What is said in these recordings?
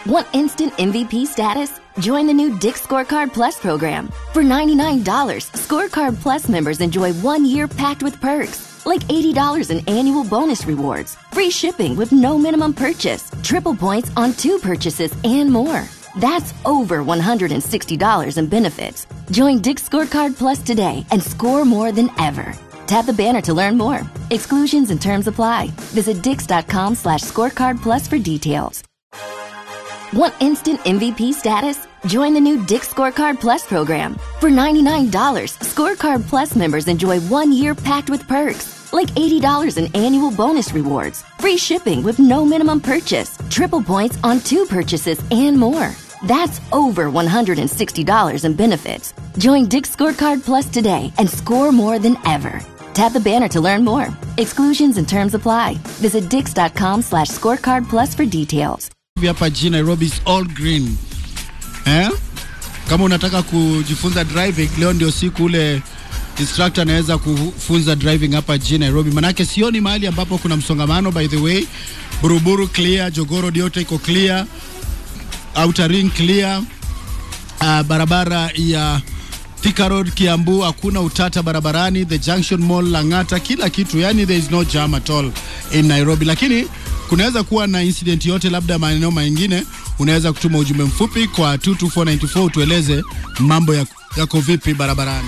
Want instant MVP status? Join the new Dick Scorecard Plus program. For $99, Scorecard Plus members enjoy one year packed with perks, like $80 in annual bonus rewards, free shipping with no minimum purchase, triple points on two purchases, and more. That's over $160 in benefits. Join Dick Scorecard Plus today and score more than ever. Tap the banner to learn more. Exclusions and terms apply. Visit dix.com slash scorecard plus for details. Want instant MVP status? Join the new Dick Scorecard Plus program. For $99, Scorecard Plus members enjoy one year packed with perks, like $80 in annual bonus rewards, free shipping with no minimum purchase, triple points on two purchases, and more. That's over $160 in benefits. Join Dick Scorecard Plus today and score more than ever. Tap the banner to learn more. Exclusions and terms apply. Visit dix.com slash scorecard plus for details. hapa jijini Nairobi is all green eh? Kama unataka kujifunza driving, leo ndio siku ule instructor anaweza kufunza driving hapa jijini Nairobi, manake sioni mahali ambapo kuna msongamano. By the way, Buruburu clear, Jogoro yote iko clear, Outer Ring clear, uh, barabara ya Thika Road Kiambu hakuna utata barabarani, the Junction Mall Lang'ata, kila kitu, yani there is no jam at all in Nairobi, lakini kunaweza kuwa na incident yote, labda maeneo mengine, unaweza kutuma ujumbe mfupi kwa 22494 utueleze mambo yako yako vipi barabarani.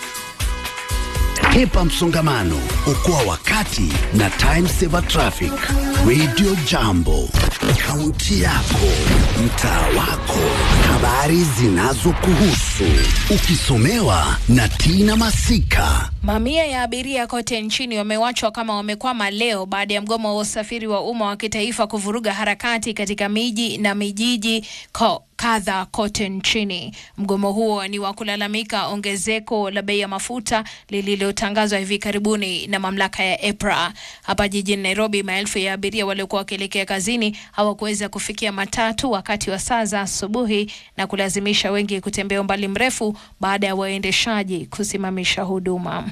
Hepa msongamano, okoa wakati na Time Saver Traffic. Radio Jambo, kaunti yako, mtaa wako, habari zinazokuhusu, ukisomewa na Tina Masika. Mamia ya abiria kote nchini wamewachwa kama wamekwama leo baada ya mgomo wa usafiri wa umma wa kitaifa kuvuruga harakati katika miji na mijiji ko kadha kote nchini. Mgomo huo ni wa kulalamika ongezeko la bei ya mafuta lililotangazwa hivi karibuni na mamlaka ya EPRA. Hapa jijini Nairobi, maelfu ya abiria waliokuwa wakielekea kazini hawakuweza kufikia matatu wakati wa saa za asubuhi na kulazimisha wengi kutembea umbali mrefu baada ya waendeshaji kusimamisha huduma.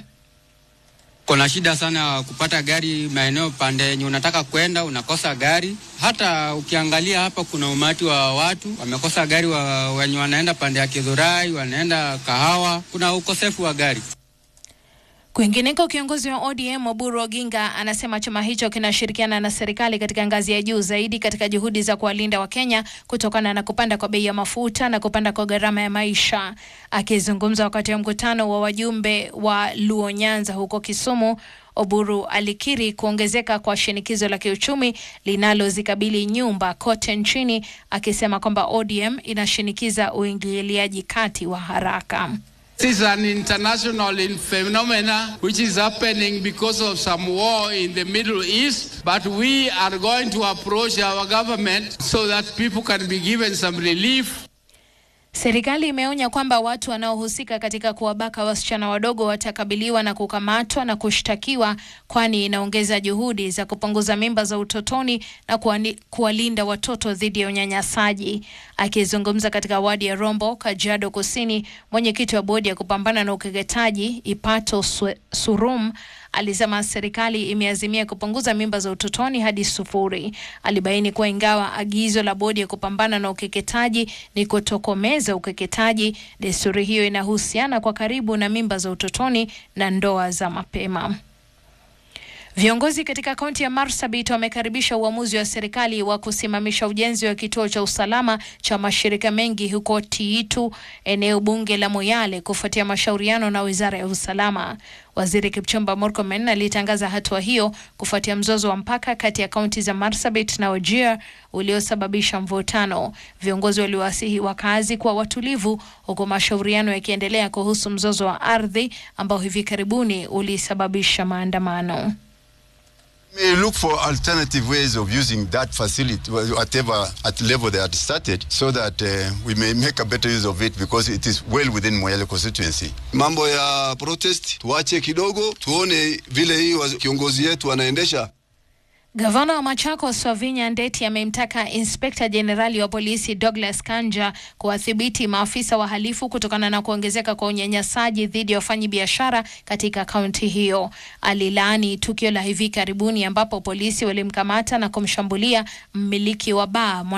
Kuna shida sana kupata gari maeneo pande yenye unataka kwenda, unakosa gari. Hata ukiangalia hapa, kuna umati wa watu wamekosa gari, wa, wenye wanaenda pande ya Kidhurai, wanaenda Kahawa, kuna ukosefu wa gari. Kwingineko, kiongozi wa ODM Oburu Oginga anasema chama hicho kinashirikiana na serikali katika ngazi ya juu zaidi katika juhudi za kuwalinda Wakenya kutokana na kupanda kwa bei ya mafuta na kupanda kwa gharama ya maisha. Akizungumza wakati wa mkutano wa wajumbe wa Luo Nyanza huko Kisumu, Oburu alikiri kuongezeka kwa shinikizo la kiuchumi linalozikabili nyumba kote nchini, akisema kwamba ODM inashinikiza uingiliaji kati wa haraka. This is an international phenomena which is happening because of some war in the Middle East. But we are going to approach our government so that people can be given some relief. Serikali imeonya kwamba watu wanaohusika katika kuwabaka wasichana wadogo watakabiliwa na kukamatwa na kushtakiwa, kwani inaongeza juhudi za kupunguza mimba za utotoni na kuwani- kuwalinda watoto dhidi ya unyanyasaji. Akizungumza katika wadi ya Rombo, Kajiado Kusini, mwenyekiti wa bodi ya kupambana na ukeketaji Ipato Swe- Surum alisema serikali imeazimia kupunguza mimba za utotoni hadi sufuri. Alibaini kuwa ingawa agizo la bodi ya kupambana na ukeketaji ni kutokomeza ukeketaji, desturi hiyo inahusiana kwa karibu na mimba za utotoni na ndoa za mapema. Viongozi katika kaunti ya Marsabit wamekaribisha uamuzi wa serikali wa kusimamisha ujenzi wa kituo cha usalama cha mashirika mengi huko Tiitu, eneo bunge la Moyale, kufuatia mashauriano na wizara ya usalama. Waziri Kipchumba Murkomen alitangaza hatua hiyo kufuatia mzozo wa mpaka kati ya kaunti za Marsabit na Wajir uliosababisha mvutano. Viongozi waliwasihi wakazi kuwa watulivu, huku mashauriano yakiendelea kuhusu mzozo wa ardhi ambao hivi karibuni ulisababisha maandamano. may look for alternative ways of using that facility, whatever at level they had started, so that uh, we may make a better use of it because it is well within Moyale constituency. Mambo ya protest tuache kidogo, tuone vile hii wa- kiongozi yetu anaendesha. Gavana wa Machakos Wavinya Ndeti amemtaka inspekta jenerali wa polisi Douglas Kanja kuwadhibiti maafisa wahalifu kutokana na kuongezeka kwa unyanyasaji dhidi ya wafanyabiashara katika kaunti hiyo. Alilaani tukio la hivi karibuni ambapo polisi walimkamata na kumshambulia mmiliki wa baa